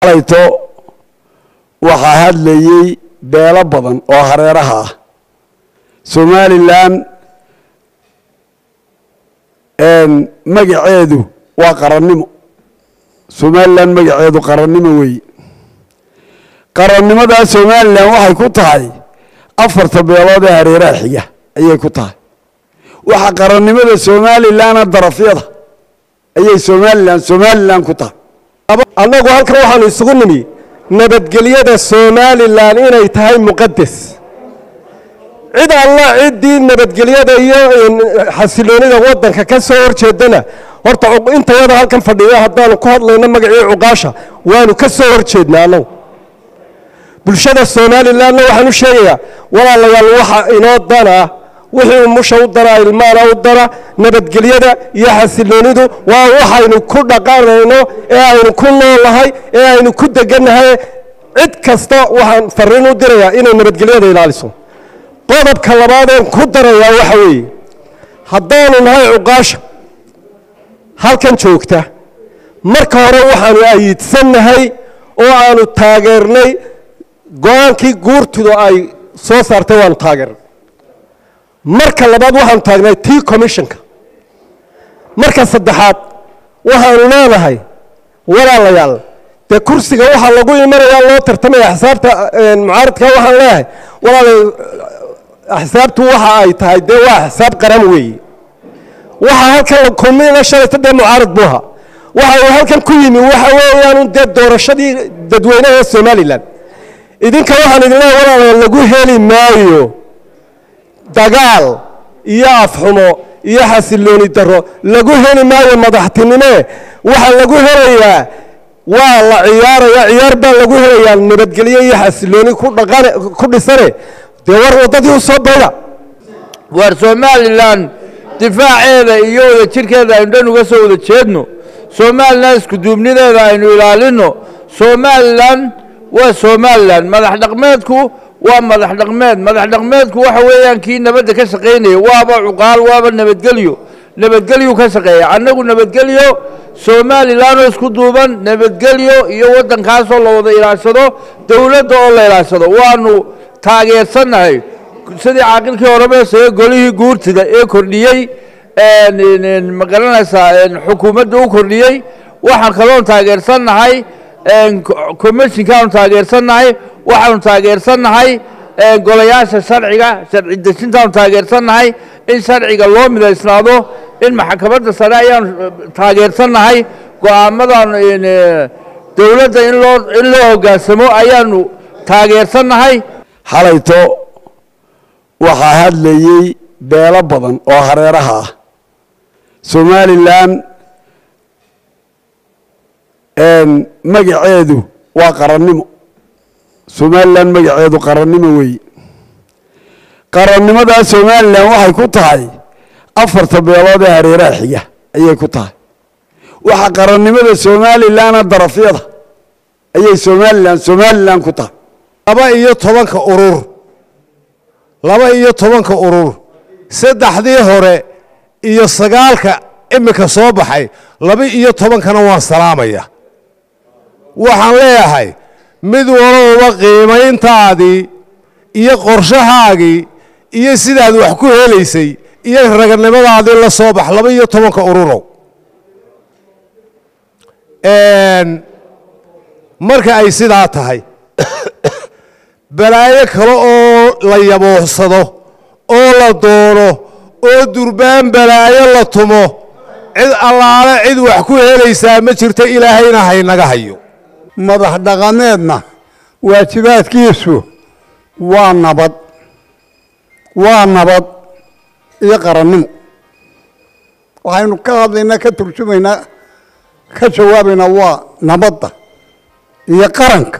xalayto waxaa hadlayey beelo badan oo hareeraha ah somalilan magaceedu waa qarannimo somalilan magaceedu qarannimo weeye qarannimadaa somalilan waxay ku tahay afarta beelood ee hareeraha xiga ayay ku tahay waxa qarannimada somalilana darafyada ayay somalilan somalilan ku tahay annagu halkan waxaanu isugu nimi nabadgelyada somalilan inay tahay muqadas cid alla ciddii nabadgelyada iyo xasiloonida waddanka ka soo horjeedana horta intayada halkan fadhiya haddaanu ku hadlayno magacii cuqaasha waanu ka soo horjeednaa annagu bulshada somalilanna waxaan u sheegayaa walaalayaal waxa inoo dana wixii umusha u dana ilmaana u dana nabadgelyada iyo xasiloonidu waa waxaynu ku dhaqanayno ee aynu ku noolahay ee aynu ku degannahay cid kasta waxaan fariin u dirayaa inay nabadgelyada ilaaliso qodobka labaadeen ku darayaa waxa weeye haddaanu nahay cuqaasha halkan joogta marka hore waxaanu ayiidsannahay oo aanu taageernay go-aankii guurtidu ay soo saartay waanu taageernay marka labaad waxaanu taagnay tii commissionka marka saddexaad waxaanu leenahay walaalayaal dee kursiga waxaa lagu imanayaa loo tartamaya axsaabta mucaaradka waxaan leeyahay walaala axsaabtu waxa ay tahay dee waa axsaab qaran weeye waxaa halkan kulmina shalayta dee mucaarad buu ahaa waxa uu halkan ku yimi waxa weeyaan dee doorashadii dadweynaha somalilan idinka waxaan idin leeyahay walaalayaal lagu heli maayo dagaal iyo afxumo iyo xasilooni daro lagu heli maayo madaxtinime waxaa lagu helayaa waa la ciyaaraya ciyaar baa lagu helayaa nabadgelyo iyo xasilooni ku dhaqan ku dhisane dee war waddadii u soo bayda war somalilan difaaceeda iyo wada jirkeeda aynu dhan uga soo wada jeedno somalilan iskuduubnideeda aynu ilaalinno somalilan waa somalilan madax dhaqmeedku waa madax dhaqmeed madax dhaqmeedku waxa weeyaan kii nabadda ka shaqaynaya waaba cuqaal waaba nabadgelyo nabadgelyu ka shaqeeya annagu nabadgelyo somalilanoo isku duuban nabadgelyo iyo waddankaasoo la wada ilaashado dowladda oo la ilaashado waanu taageersannahay sidii caaqilkii horebeesee golihii guurtida ee kordhiyey ma garanaysaa xukuumadda u kordhiyey waxaan kaloon taageersannahay commishinkaanu taageersannahay waxaanu taageersannahay golayaasha sharciga sharci dejintaanu taageersannahay in sharciga loo midaysnaado in maxkamadda sare ayaanu taageersannahay go-aamadan dowladda in loo in loo hoggaansamo ayaanu taageersannahay xalayto waxaa hadlayey beelo badan oo hareeraha ah somalilan magaceedu waa qarannimo somalilan magaceedu qarannimo weeye qarannimadaa somalilan waxay ku tahay afarta beelood ee hareeraha xiga ayay ku tahay waxa qarannimada somalilana darafyada ayay somalilan somalilan ku tahay laba iyo tobanka urur laba iyo tobanka urur saddexdii hore iyo sagaalka iminka soo baxay laba iyo tobankana waan salaamaya waxaan leeyahay mid walowba qiimayntaadii iyo qorshahaagii iyo sidaad wax ku helaysay iyo raganimadaadii la soo bax laba iyo tobanka ururow marka ay sidaa tahay balaayo kale oo la yabooxsado oo la doono oo durbaan balaayo la tumo cid allaale cid wax ku helaysaa ma jirto ilaahayna haynaga hayo madax dhaqameedna waajibaadkiisu waa nabad waa nabad iyo qarannimo waxaynu ka hadlaynaa ka turjumaynaa ka jawaabaynaa waa nabadda iyo qaranka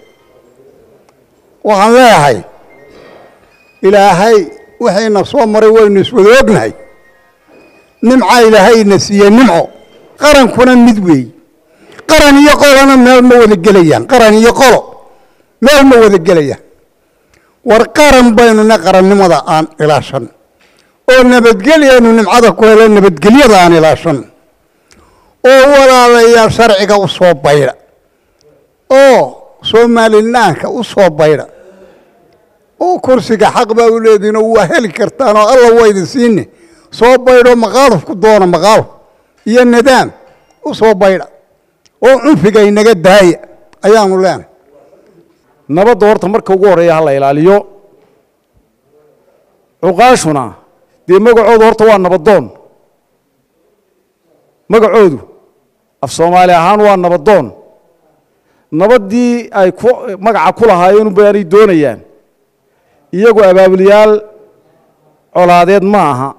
waxaan leeyahay ilaahay waxayna soo maray waynu iswada ognahay nimca ilaahayna siiye nimco qarankuna mid weeye qaran iyo qolona meel ma wada gelayaan qaran iyo qolo meel ma wada gelayaan war qaran baynuna qarannimada aan ilaashan oo nabadgelyaynu nimcada ku helo nabadgelyada aan ilaashan oo walaalayaal sharciga u soo bayda oo somalilaanka u soo baydha oo kursiga xaq baa u leedihinoo waa heli kartaanoo alla waa idin siine soo baydho maqaaluf ku doona maqaaluf iyo nidaam u soo baydha oo cunfiga inaga daaya ayaanu leenahay nabadda horta marka ugu horreeya ha la ilaaliyo cuqaashuna dee magacoodu horta waa nabadoon magacoodu af soomaali ahaan waa nabadoon nabaddii ay ku magaca ku lahaayeen baanay doonayaan iyagu abaabuliyaal colaadeed ma aha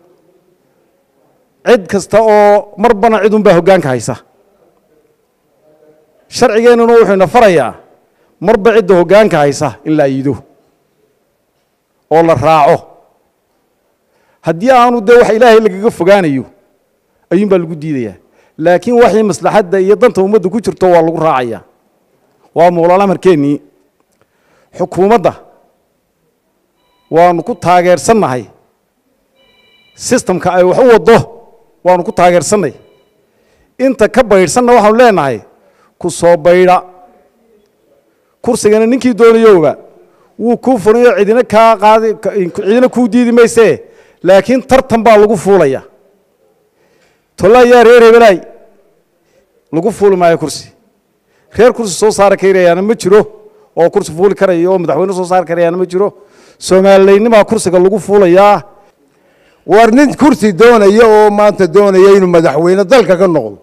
cid kasta oo marbana cid unbaa hoggaanka haysa sharcigeennuna wuxuu ina farayaa marba cidda hoggaanka haysa in la ayido oo la raaco haddii aanu dee wax ilaahay lagaga fogaanayo ayuun baa lagu diidayaa laakiin waxii maslaxadda iyo danta ummadda ku jirto waa lagu raacaya waa mowlaal amarkeennii xukuumadda waanu ku taageersannahay sistamka ay wax u waddo waanu ku taageersannay inta ka baydhsanna waxaanu leenahay ku soo baydha kursigana ninkii doonayowba wuu kuu furayo cidina kaa qaadi cidina kuu diidi maysee laakiin tartan baa lagu fuulaya tolaayaa reer hebelaay lagu fuuli maayo kursi reer kursi soo saari karayaana ma jiro oo kursi fuuli karaya oo madaxweyne soo saari karayaana ma jiro soomaaliyeynimaa kursiga lagu fuulayaa war nin kursi doonaya oo maanta doonaya inuu madaxweyne dalka ka noqdo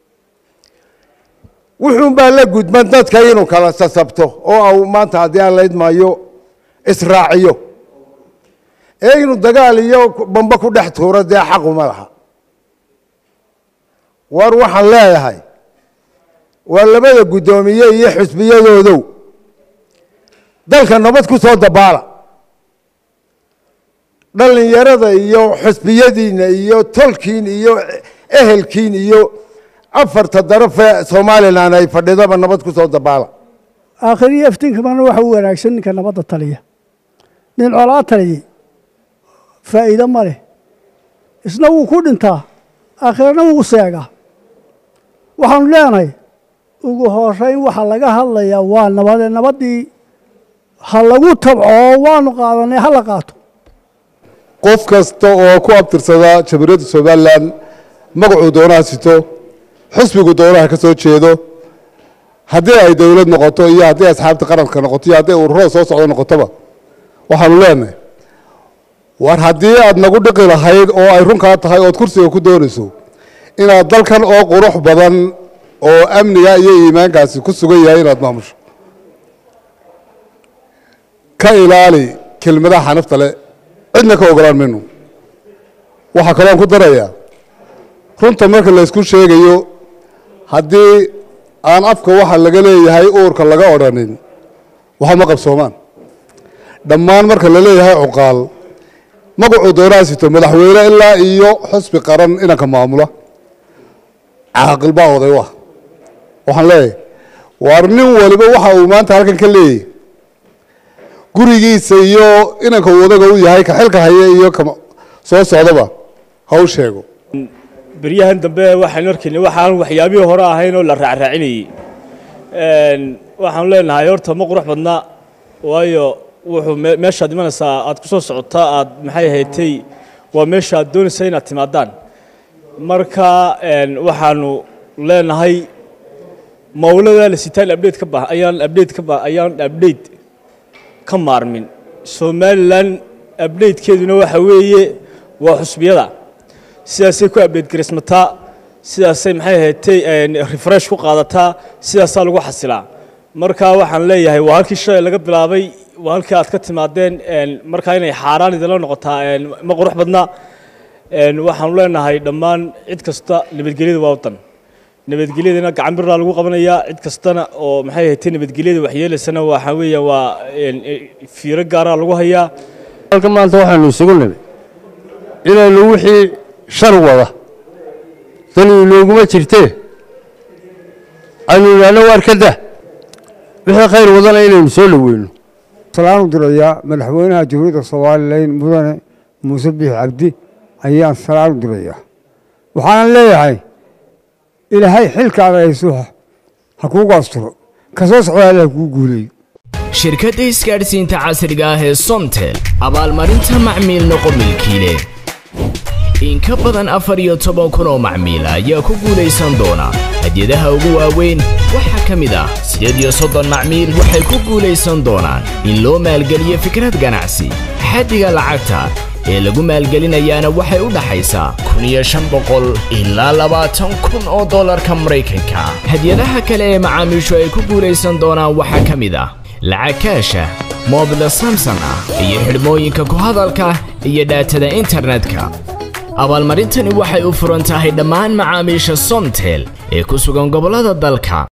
wuxuun baa la gudban dadka inuu kala sasabto oo au maanta haddii aan la idmaayo israaciyo ee inuu dagaal iyo bamba ku dhex tuuro dee xaquma laha war waxaan leeyahay waa labada guddoomiye iyo xusbiyadoodow dalka nabad ku soo dabaala dhallinyarada iyo xusbiyadiinna iyo tolkiin iyo ehelkiin iyo afarta darafee somalilan ay fadhidaba nabad ku soo dabaala aakhiriyo iftiinkamana waxa u wanaagsan ninka nabadda taliya nin colaa taliyey faa'iido ma leh isna wuu ku dhintaa aakhirana wuu seegaa waxaanu leenahay ugu horeyn waxa laga hadlayaa waa nabade nabaddii ha lagu tabcoo waanu qaadanay ha la qaato qof kasta oo ku abtirsada jamhuuriyadda somalilan magacuu doonaha sito xusbigu doonaha ka soo jeedo haddii ay dowlad noqoto iyo haddii asxaabta qaranka noqoto iyo haddii ururada soo socdo noqotoba waxaanu leenahay war haddii aad nagu dhiqi lahayd oo ay runkaa tahay ood kursiga ku doonayso inaad dalkan oo qurux badan oo amniga iyo iimaankaasi ku sugan yahay inaad maamusho ka ilaali kelmadaha xanafta le cidna ka ogolaan mayno waxaa kaloon ku darayaa runta marka laysku sheegayo haddii aan afka waxa laga leeyahay uurka laga odhanin waxama qabsoomaan dhammaan marka la leeyahay cuqaal magacuu doonaasito madaxweyne ilaa iyo xusbi qaran inanka maamula caaqil baa oday u ah waxaan leeyahay waar nin waliba waxa uu maanta halkan ka leeyahy gurigiisa iyo inanka uu odaga u yahay ka xilka haya iyo ka soo socdaba ha u sheego beryahan dambe waxaynu arkaynay waxaan waxyaabihii hore ahayn oo la raacraacinayey waxaanu leenahay horta ma qurux badna waayo wuxuu meeshaad imanaysaa aad ku soo socotaa aad maxay ahaydtay waa meesha aad doonaysa inaad timaadaan marka waxaanu leenahay mawlada la sitaan update ka ba ayaan update ka ba ayaan update ka maarmin somalilan updatekeeduna waxa weeye waa xusbiyada sidaasay ku update garismataa sidaasay maxay ahaydtay refresh ku qaadataa sidaasaa lagu xasilaa marka waxaan leeyahay waa halkii shalay laga bilaabay waa halkii aad ka timaadeen markaa inay xaaraan idinla noqotaa ma qurux badna waxaanu leenahay dhammaan cid kasta nabadgelyada waa wadan nabadgelyadana gacan biraa lagu qabanayaa cid kastana oo maxay ahaydtay nabadgelyada waxyeelaysana waxa weeya waa fiiro gaaraa lagu hayaa halkan maanta waxaanu isugu nimi inaynu wixii shar wada dani inooguma jirtee aynu idhaahno waar ka dah wixii khayr wadana inaynu soo dhoweyno salaan u dirayaa madaxweynaha jamhuuriyadda somalilan mudane muuse biix cabdi ayaan salaan u dirayaa waxaanan leeyahay ilaahay xilkaada hayso ha kuugu asturo ka soo socda allah kuu guuleeyo shirkadda isgaadhsiinta casriga ah ee somtel abaalmarinta macmiil noqo milkiile in ka badan afar iyo toban kun oo macmiil ayaa ku guulaysan doona hadyadaha ugu waaweyn waxaa ka mid ah siddeed iyo soddon macmiil waxay ku guulaysan doonaan in loo maalgeliyo fikrad ganacsi xaddiga lacagta ee lagu maalgelinayaana waxay u dhaxaysaa kun iyo shan boqol ilaa labaatan kun oo dollarka maraykanka hadyadaha kale ee macaamiishu ay ku guulaysan doonaan waxaa ka mid ah lacag kaasha moobila samson ah iyo xidhmooyinka ku hadalka iyo dhaatada internetka abaalmarintani waxay u furan tahay dhammaan macaamiisha somtel ee ku sugan gobollada dalka